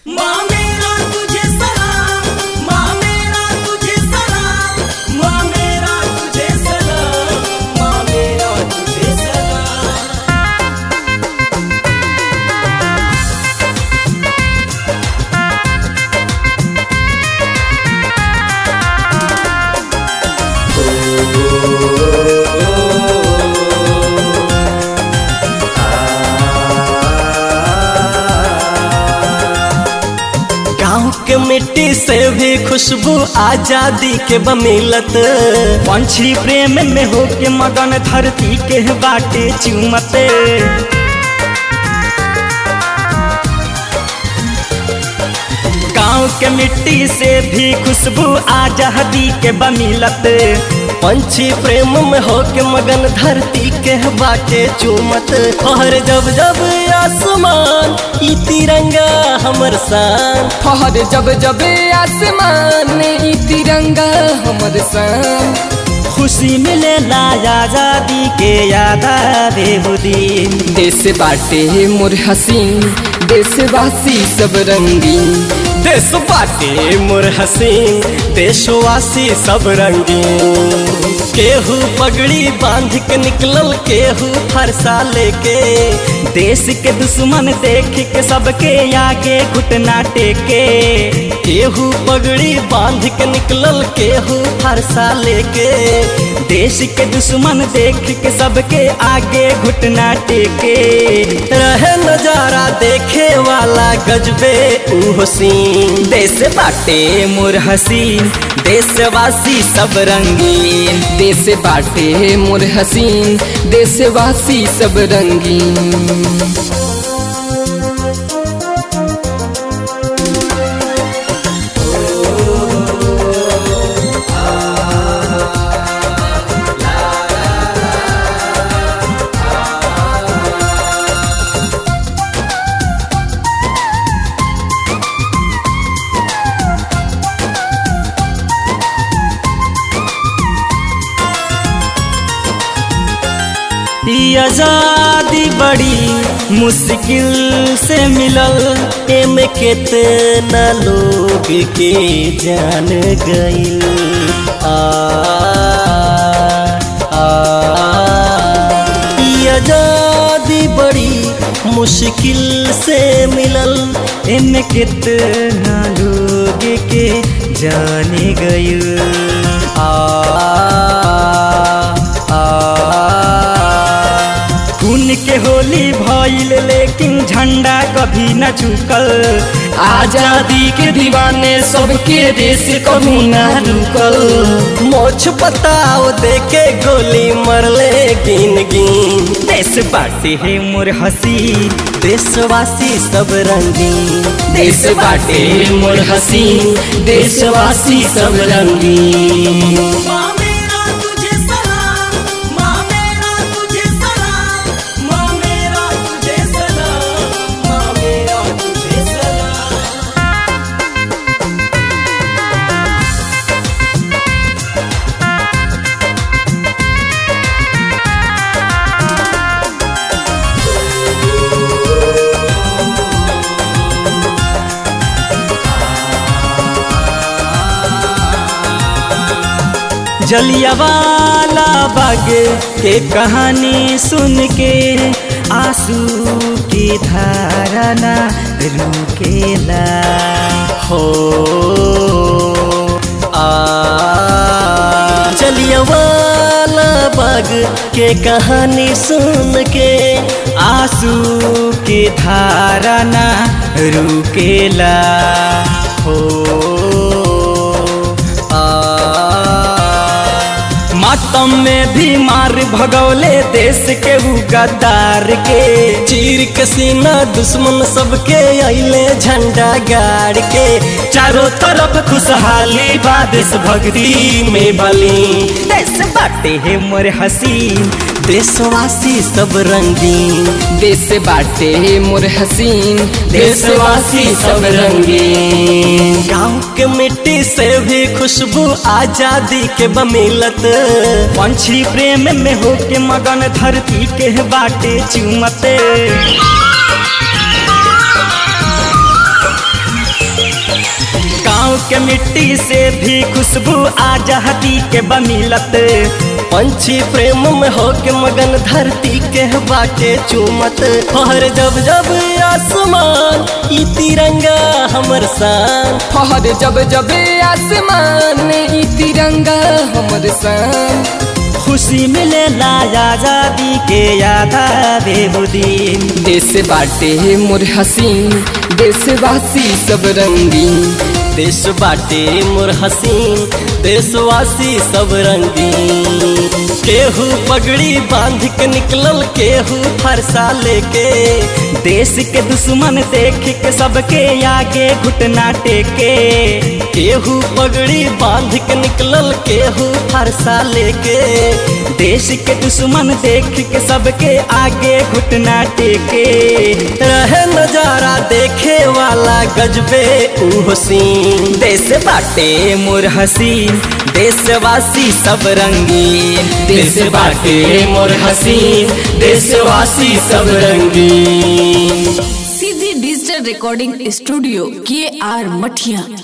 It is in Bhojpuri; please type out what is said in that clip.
माँ मेरा तुझे सलाम माँ मेरा तुझे सलाम माँ मेरा तुझे सलाम माँ मेरा तुझे सलाम गाँव के मिट्टी से भी खुशबू आजादी के बमिलत पंछी प्रेम में हो के मगन धरती के बाटे चुमते गाँव के मिट्टी से भी खुशबू आजादी के बमिलत पंछी प्रेम में हो के मगन धरती के बाटे चुमत हर जब जब आसमान ई तिरंगा हमर शान फहर जब जब आसमान ई तिरंगा हमर सन खुशी मिलेला आजादी के याद आवे वो दिन देश बाटे मोर हसीन देशवासी सब रंगीन देश बाटे मोर हसीन देशवासी सब रंगीन केहू पगड़ी बांध के निकलल केहू फरसा लेके देश के दुश्मन देख के सबके आगे घुटना टेके केहू पगड़ी बांध के निकलल केहू फरसा लेके देश के दुश्मन देख के सबके आगे घुटना टेके रहे नजारा देखे वाला गजबे ऊ सीन देश बाटे मोर हसीन देशवासी सब रंगीन देश बाटे मोर हसीन देशवासी सब रंगीन ई आजादी बड़ी मुश्किल से मिलल एमे केतना लोग के जान गइल आ आ ई आजादी बड़ी मुश्किल से मिलल एमे कितना लोग के जाने गइल आ आ खून के होली भइल लेकिन झंडा कभी न झुकल आजादी के दीवाने सबके देश कभी ना रुकल मोछ बताओ देके गोली मरले गिन गिन देश बाटे है मोर हसी देशवासी सब रंगीन देश बाटे मोर हसीन देशवासी सब रंगीन माँ मेरा तुझे सलाम माँ मेरा तुझे सलाम माँ मेरा तुझे सलाम माँ मेरा तुझे सलाम जलियावाला बाग के कहानी सुन के आंसू की धारा ना रुकेला हो आ चलिए वाला बाग के कहानी सुन के आंसू की धारा ना रुकेला हो आ मातम में भी मार भगौले देश के उ गद्दार के चीर के सीना दुश्मन सबके अइले झंडा गाड़ के चारों तरफ खुशहाली बा देश भक्ति में बली देश बाटे है मोर हसीन देशवासी सब रंगीन देश बाटे मोर हसीन देशवासी सब रंगीन गाँव के मिट्टी से भी खुशबू आजादी के बमिलत पंछी प्रेम में हो के मगन धरती के बाटे चुमते के मिट्टी से भी खुशबू आजादी के बमिलत पंछी प्रेम में होके मगन धरती के बाटे चूमत हर जब जब आसमान ई तिरंगा हमर शान फहर जब जब आसमान ई तिरंगा हमर सान खुशी मिलेला आजादी के याद आवे वो दिन देश बाटे मोर हसीन देशवासी सब रंगीन देश बाटे मोर हसीन देशवासी सब रंगीन केहू पगड़ी बांध के निकलल केहू फरसा लेके देश के दुश्मन देख के सबके आगे घुटना टेके केहू पगड़ी बांध के निकलल केहू फरसा लेके देश के दुश्मन देख के सबके आगे घुटना टेके रहे नजारा देखे वाला गजबे ऊ सीन देश बाटे मोर हसीन देशवासी सब रंगीन देश बाटे मोर हसीन देशवासी सब रंगीन सीधी डिजिटल रिकॉर्डिंग स्टूडियो के आर मठिया